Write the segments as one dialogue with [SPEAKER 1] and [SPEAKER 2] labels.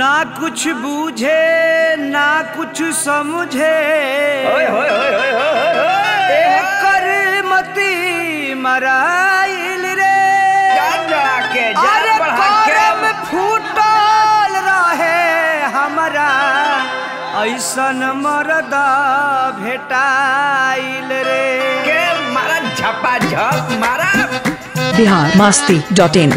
[SPEAKER 1] ना कुछ बूझे ना कुछ समझे
[SPEAKER 2] ओए होए होए होए होए होए
[SPEAKER 1] एकर मती मराइल रे
[SPEAKER 2] जा जाके जा
[SPEAKER 1] अरे
[SPEAKER 2] पढ़ा
[SPEAKER 1] करम
[SPEAKER 2] के
[SPEAKER 1] फूटल रहे हमरा ऐसन मरदा भेटाइल रे
[SPEAKER 2] के मारा झपा झप मारा
[SPEAKER 3] बिहार मस्ती डॉट इन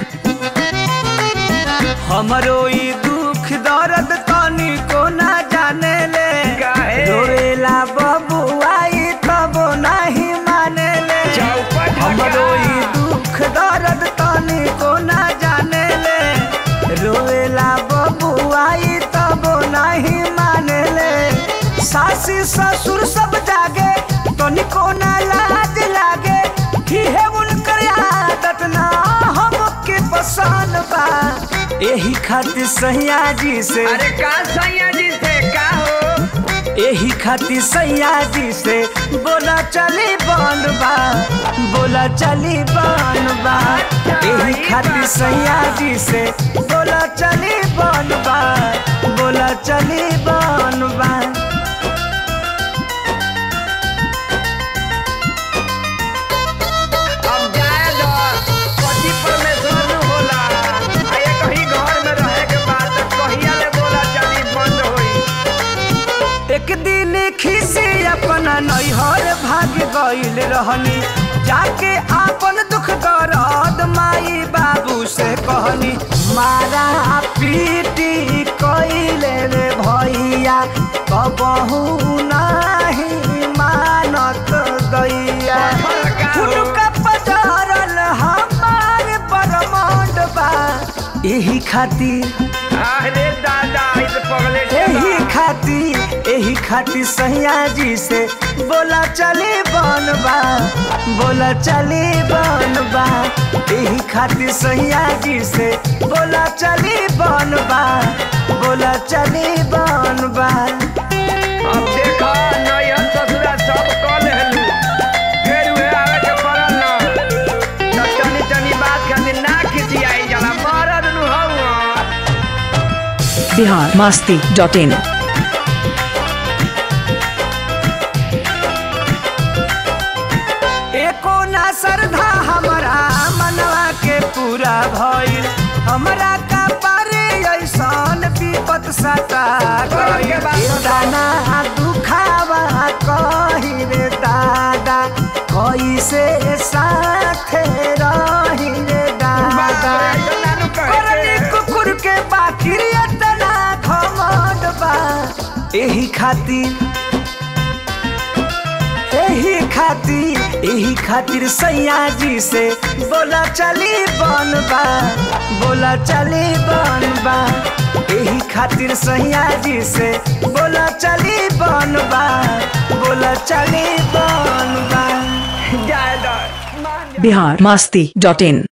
[SPEAKER 1] हमरो ई दुख दर्द तनी को ना जाने ले
[SPEAKER 2] काहे?
[SPEAKER 1] रोएला बबुआ ई तब नहीं माने ले
[SPEAKER 2] चौपट
[SPEAKER 1] हमरो
[SPEAKER 2] हटा।
[SPEAKER 1] ई दुख दर्द तनी को ना जाने ले रोएला बबुआ ई तब नहीं माने ले सासी ससुर सब जागे तनी को ना लाज लागे ही है उनकर आदत ना हमके पसंद बा एही खातिर सैया जी से
[SPEAKER 2] अरे का सैया जी से का हो
[SPEAKER 1] एही खातिर सैया जी से बोला चली बन बा बोला चली बन बा एही खातिर सैया जी से बोला चली बन बा बोला चली बन बा
[SPEAKER 2] अब जाए दो पति परमेश्वर न होला आ ये कहीं घर में रहे के बाद तो कहिया ले बोला चली बंद होई
[SPEAKER 1] एक दिन खिसी अपना नैहर भाग गईल रहनी जाके आपन दुख दर्द माई बाबू से कहनी मारा पीटी कइले रे भैया कबहू नहीं मानत दैया फुटका पजारल हमार बरमंड बा एही खातिर
[SPEAKER 2] अरे दादा इस पगले के
[SPEAKER 1] एही
[SPEAKER 2] बा।
[SPEAKER 1] खातिर एही खातिर सैया जी से बोला चली बनबा बोला चली बनबा एही खातिर सैया जी से बोला चली बनबा बोला चली बनबा
[SPEAKER 2] अब देखा नैहर ससुरा सब कल हेलू फिर वे आवे के पड़ल ना तो तनी तनी बात खातिर ना खिसियाई जाला मरद नु हवा
[SPEAKER 3] बिहार मस्ती डॉट इन
[SPEAKER 1] एको ना श्रद्धा हमारा मनवा के पूरा भइल हमरा का पारे ऐसन विपत सता गइल दाना दुखावा कही रे दादा कैसे साथे रही रे दादा करनी कुकुर के बाकिर इतना घमंड बा एही खातिर एही खातिर एही खातिर सैया जी से बोला चली बनबा बोला चली बनबा एही खातिर सैया जी से बोला चली बनबा बोला चली बनबा
[SPEAKER 2] जाए दो मान जा।
[SPEAKER 3] बिहार मस्ती डॉट इन